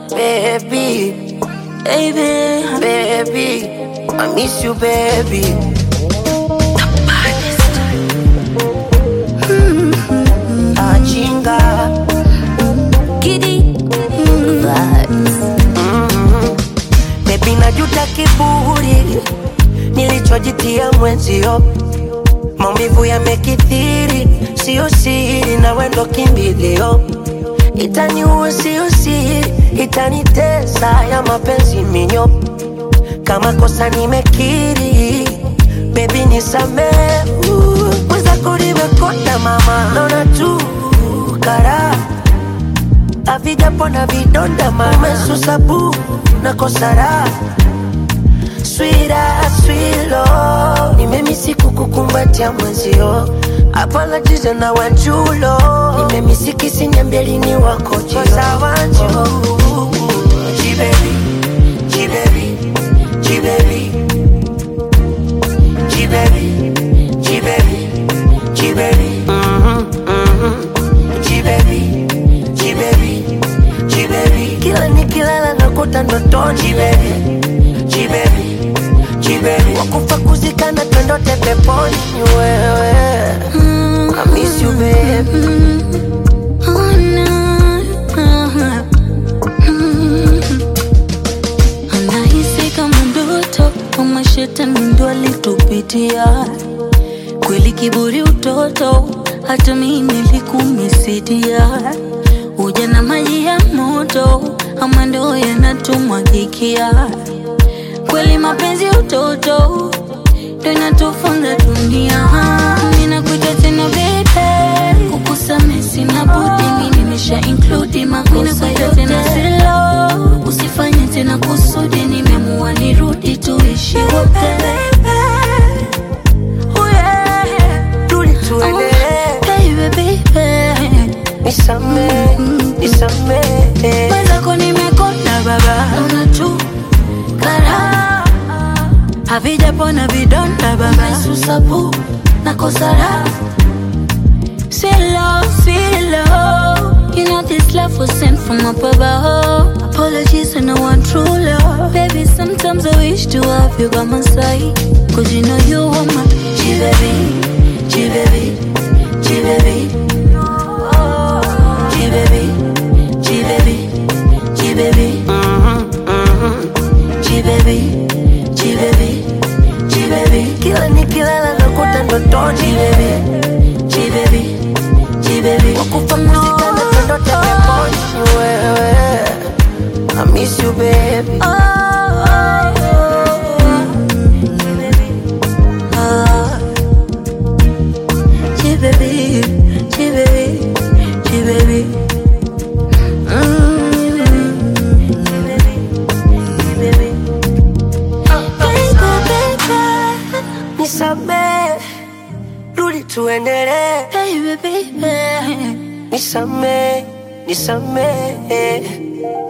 baby, baby. baby. I miss you, baby. Ajinga. Giddy vibes. Baby, najuta kiburi nilichojitia mwenzio, maumivu yamekithiri, sio siri, na wendo kimbilio, itaniua sio siri, itanitesa ya mapenzi minyo, kama kosa nimekiri, baby nisamehe, mwenzako nimekonda mama, naona tu karaha havijapona vidonda mama, umesusabu na kosara swira swilo, nimemisi kukukumbatia mwenzio apologies na wanjulo, nimemisi kisinyambelini wako jiosa wanju jibebi jibebi jibebi jibebi jibebi jibebi mhm mhm jibebi jibebi jibebi kila nikilala nakuta ndotoni jibebi jibebi jibebi wakufa kuzikana twendote peponi ni wewe I miss you baby Oh, no. Anahisi kama ndoto kama shetani ndo alitupitia kweli, kiburi utoto, hata mimi nilikumisidia. Uja na maji ya moto, ama ndo yanatumwagikia kweli, mapenzi utoto ndo inatufunza dunia. Mimi nakuita tena baby, kukusamehe sina budi, mimi nimesha include makosa yote tena silo, usifanye tena kusudi, nimeamua nirudi tuishi wote. Oh, yeah. rudi tuendelee Baby, baby. nisamee nisamee Mwenzako nimekonda baba, naona tu karaha havijapona vidonda baba, susabu na kosara Silo, silo You know this love was sent from up above Apologies and I want true love Baby, sometimes I wish to have you by my side Cause you know you are my G-baby, G-baby, G-baby G-baby, G-baby, G-baby G-baby, G-baby, G-baby kila nikilala nakuta ndotoni G-baby, G-baby, G-baby wakufa kuzikana twendote peponi ni wewe I miss you baby nisamee rudi tuendelee nisamee nisamee